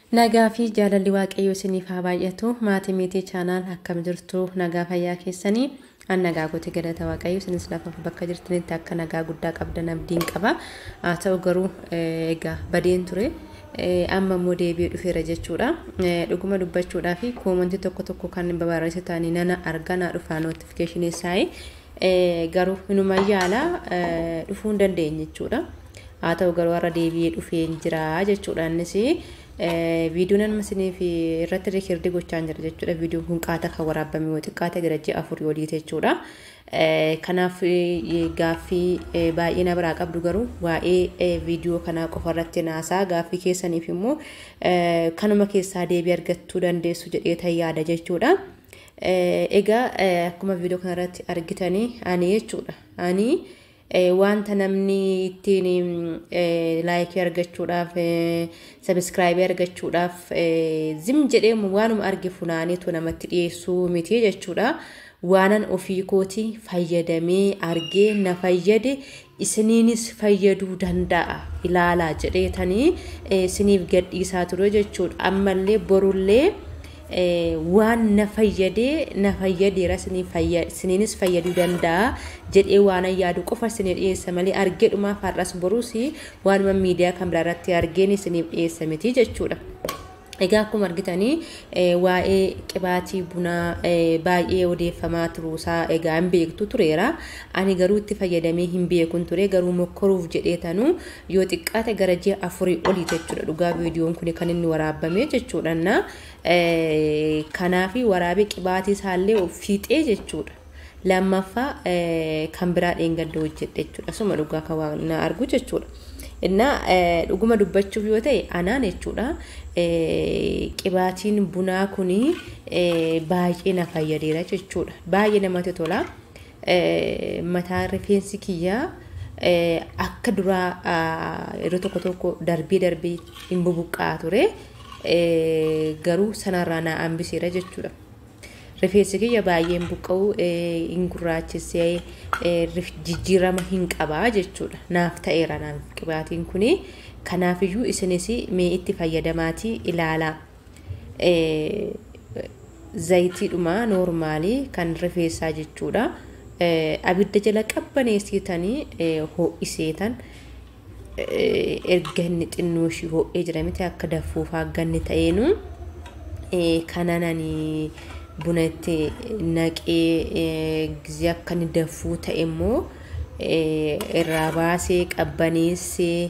Nagaa fi jaalalli waaqayyoo isiniif haa baay'atu. Maatii miitii chaanaan akkam jirtu nagaa fayyaa keessanii an nagaa gootee galata waaqayyoo isinis lafa bakka jirtanitti akka nagaa guddaa qabdan abdiin qaba. Haa ta'u garuu egaa badeen ture. Amma immoo deebi'ee dhufeera jechuudha. Dhuguma dubbachuudhaa fi koomantii tokko tokko kan barreesse ta'anii nana arganaa dhufaa nootifikeeshinii isaanii garuu inuma yaala dhufuu hin dandeenye jechuudha. Haa ta'u garuu har'a deebi'ee dhufee jira jechuudha innis. viidiyoon amma isiniif irratti riikirdi gochaa jira jechuudha. Viidiyoon kun qaata kan waraabame yoo xiqqaate gara ji'a afurii olii jechuudha. Kanaaf gaaffii baay'ee na biraa qabdu garuu waa'ee viidiyoo kanaa qofa irratti naasaa gaaffii keessaniif immoo kanuma keessaa deebii argachuu dandeessu jedhee tan yaada jechuudha. Egaa akkuma viidiyoo kanarratti argitanii ani jechuudha. Ani wanta namni ittiin laayikii argachuudhaaf sabiskiraaybii argachuudhaaf zim jedhee waanuma arge funaaniitu namatti dhiyeessuu miti jechuudha. Waanan ofii kooti fayyadamee argee na fayyade isiniinis fayyaduu danda'a ilaalaa jedheetanii isiniif gadhiisaa ture jechuudha. Ammallee borullee waan na fayyadee na fayyadeera isiniinis fayyaduu danda'a jedhee waan yaadu qofa isinii dhiyeessa malee argee dhumaaf har'as boruus waanuma miidiyaa kan biraa irratti argeen isiniif dhiyeessa miti jechuudha. Egaa akkuma argitanii waa'ee qibaatii bunaa baay'ee odeeffamaa turuusaa egaa hin beektu tureera. Ani garuu itti fayyadamee hin beekun ture garuu mokkoruuf jedheetanu yoo xiqqaate gara ji'a afurii olii jechuudha. Dhugaa viidiyoon kun kan inni waraabame jechuudha. Kanaaf waraabee qibaatii isaallee fiixee jechuudha. Lammaffaa kan biraa dheengadda hojjedhe jechuudha. Suma dhugaa kan waan argu jechuudha. Innaa dhuguma dubbachuuf yoo ta'e anaan jechuudha qibaatiin bunaa kun baay'ee na fayyadeera jechuudha. Baay'ee namatti tola. Mataa rifeensi kiyyaa akka duraa yeroo tokko tokko darbee darbee hin bubuqqaa ture. Garuu sanarraa na hambiseera jechuudha. Rifeensi kiyya baay'een buqqa'u hin gurraachessee jijjiirama hin qabaa jechuudha. Naaf ta'eera naaf qibaatiin kuni. Kanaafiyyuu isinis mee itti fayyadamaatii ilaalaa. Zayitiidhuma noormaalii kan rifeensaa jechuudha. Abidda jala qabbaneessitanii ho'iseetan erga inni xinnoo ishii ho'ee jira miti akka daffuuf hagganni ta'eenu kanananii buna itti naqee gizee akka inni daffuu ta'e immoo irraa baasee qabbaneessee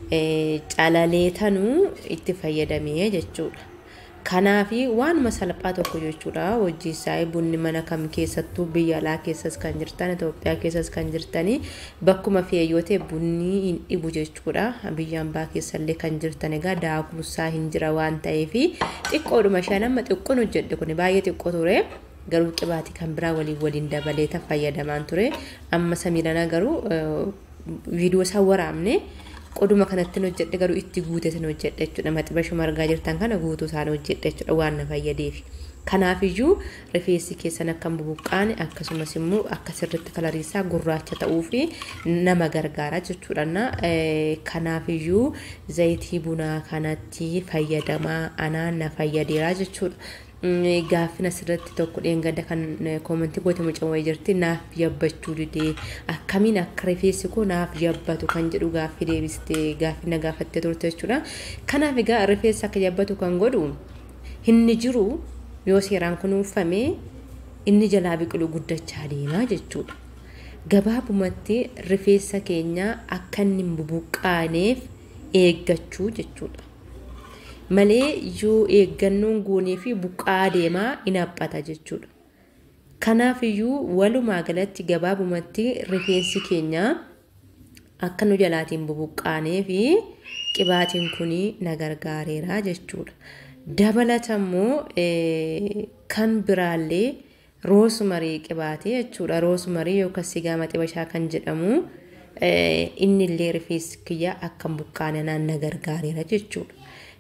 calaleetanuu itti fayyadamee jechuudha. Kanaaf waanuma salphaa tokko jechuudha hojii isaa bunni mana kam keessattuu biyya alaa keessas kan jirtan Itoophiyaa keessas kan jirtanii bakkuma fe'e yoo ta'e bunni hin dhibu jechuudha. Biyya ambaa keessallee kan jirtan egaa daakuusaa hin jira waan ta'eef xiqqoodhuma shan amma xiqqoon hojjedhe kun baay'ee xiqqoo ture. Garuu qibaatii kan biraa waliin waliin dabalee fayyadamaan ture. Amma samiidhana garuu viidiyoo isaa waraabne qoduma kanatti hojjedhe garuu itti guute sin hojjedhe jechuudha. Maxibashuma argaa jirtan kana guutuu isaan hojjedhe jechuudha waan na fayyadeef. Kanaafiyyuu rifeensi keessan akka bubuqqaane akkasumas immoo akka sirritti kalariisaa gurraacha ta'uu fi nama gargaara jechuudha. Kanaafiyyuu zayitii bunaa kanatti fayyadamaa anaan na fayyadeera jechuudha. Gaaffin asirratti tokko dheengada kan koomentii goote mucaan wayii jirti naaf yabbachuu didee akkamiin akka rifeensi koo naaf yabbatu kan jedhu gaaffii deebistee gaaffii na gaafattee turte jechuudha. Kanaaf egaa rifeensi akka yabbatu kan godhu inni jiru yoo seeraan kunuunfame inni jalaa biqilu guddachaa deema jechuudha. Gabaabumatti rifeensa keenya akka inni hin bubuqqaaneef eeggachuu jechuudha. malee yoo eeggannoon goonee fi buqqaa deemaa hin haphata jechuudha. Kanaafiyyuu walumaa galatti gabaabumatti rifeensi keenya akka nu jalaatiin bubuqqaanee fi qibaatiin kun na gargaareera jechuudha. Dabalata immoo kan biraallee roosmarii qibaatee jechuudha. Roosmarii yookaan sigaa maxibashaa kan jedhamu inni illee rifeensi kiyya akka hin buqqaane naan na gargaareera jechuudha.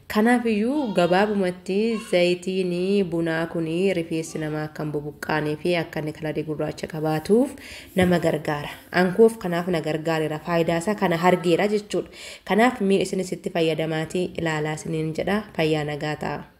Kanaafiyyuu gabaabumatti zayitiin bunaa kun rifeensi namaa akka hin bubuqqaanee fi akka inni kalarii gurraacha qabaatuuf nama gargaara. Ankuuf kanaaf na gargaareera. Faayidaa isaa kana argeera jechuudha. Kanaaf mi'i isinis itti fayyadamaatii ilaalaa isiniin jedha. Fayyaa nagaa ta'a.